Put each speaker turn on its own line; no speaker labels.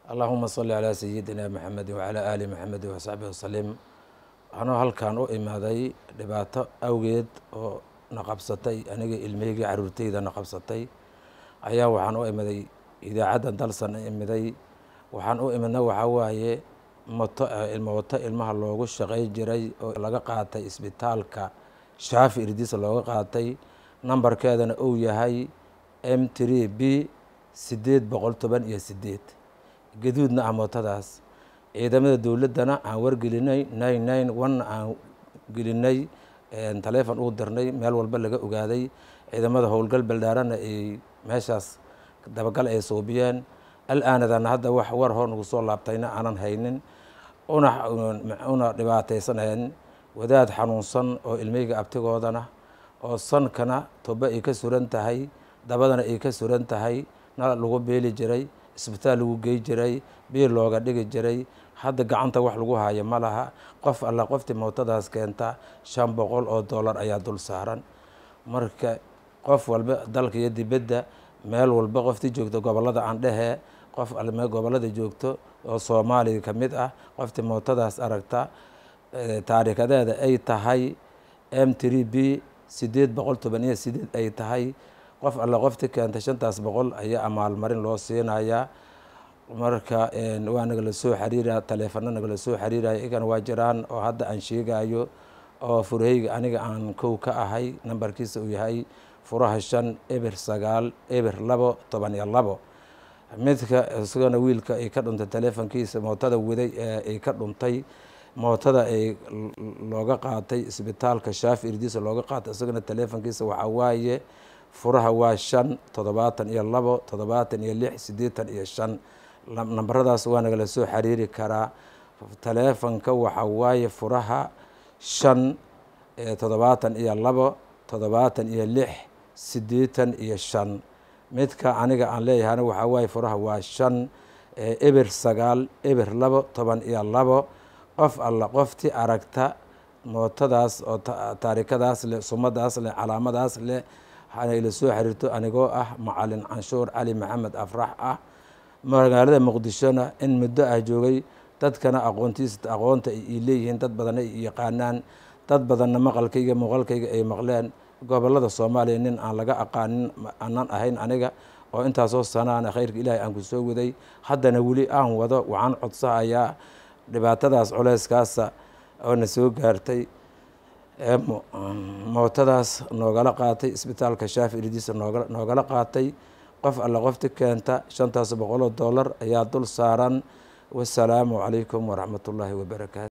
allahuma salli calaa sayidina maxamedi wacalaa aali maxamedi wasaxbihi wasalim anuu halkan u imaaday dhibaato awgeed oo na qabsatay aniga ilmahaygii caruurtayda na qabsatay ayaa waxaan u imiday idaacadda dalsan imiday waxaan u imidna waxaa waaye moto moto ilmaha loogu shaqay jiray oo laga qaatay isbitaalka shaafi irdiisa looga qaatay nambarkeedana uu yahay m tree b sideed boqol toban iyo sideed gaduudna ah mootadaas ciidamada dowladdana aan wargelinay nine nine one aan gelinay taleefon uu dirnay meel walba laga ogaaday ciidamada howlgal beldhaarana ay meeshaas dabagal ay suubiyeen al-aanadana hadda wax war hor nagu soo laabtayna aanan haynin una una dhibaataysanayn wadaad xanuunsan oo ilmeyga abtigoodana oo sankana toba ay ka suran tahay dabadana ay ka suran tahay na lagu beeli jiray isbitaal lagu gey jiray biil looga dhigi jiray hadda gacanta wax lagu hayo ma laha qof alla qoftii mootadaas keenta shan boqol oo dollar ayaa dul saaran marka qof walba dalka iyo dibadda meel walba qoftii joogto gobollada aan dhehee qof alme gobollada joogto oo soomaaliya ka mid ah qoftii mootadaas aragta taariikadeeda ay tahay m tree b sideed boqol toban iyo sideed ay tahay qof alle qofti keenta shantaas boqol ayaa amaalmarin loo siinayaa marka waa nagala soo xariiraya taleefano nagala soo xariiraya igana waa jiraan oo hadda aan sheegayo oo furahayga aniga aan kow ka ahay nambarkiisa uu yahay furaha shan eber sagaal eber labo toban iyo labo midka isagana wiilka ay ka dhuntay taleefonkiisa mootada waday ee ay ka dhuntay mootada ay looga qaatay isbitaalka shaafi irdiisa looga qaatay isagana taleefonkiisa waxaa waaye furaha waa shan toddobaatan iyo labo toddobaatan iyo lix siddeetan iyo shan nambaradaas waa nagala soo xiriiri karaa taleefonka waxaa waaye furaha shan toddobaatan iyo labo toddobaatan iyo lix siddeetan iyo shan midka aniga aan leeyahayna waxaa waaye furaha waa shan eber sagaal eber labo toban iyo labo qof alla qoftii aragta mootadaas oo taarikadaas leh sumadaas leh calaamadaas leh ila soo xiriirto anigoo ah macalin canshuur cali maxamed afrax ah magaalada muqdishona in muddo ah joogay dadkana aqoontiisa aqoonta ay leeyihiin dad badanna ay yaqaanaan dad badanna maqalkayga muuqalkayga ay maqleen gobollada soomaaliya nin aan laga aqaanin aanan ahayn aniga oo intaasoo sanaana khayrka ilaahay aan ku soo waday haddana weli aan wado waxaan codsahayaa dhibaatadaas culeyskaasa oo na soo gaartay mootadaas noogala qaatay isbitaalka shaafi irdiisa nooga noogala qaatay qof alla qofti keenta shantaas boqoloo dollar ayaa dul saaran wasalaamu calaykum waraxmat ullaahi wabarakaatu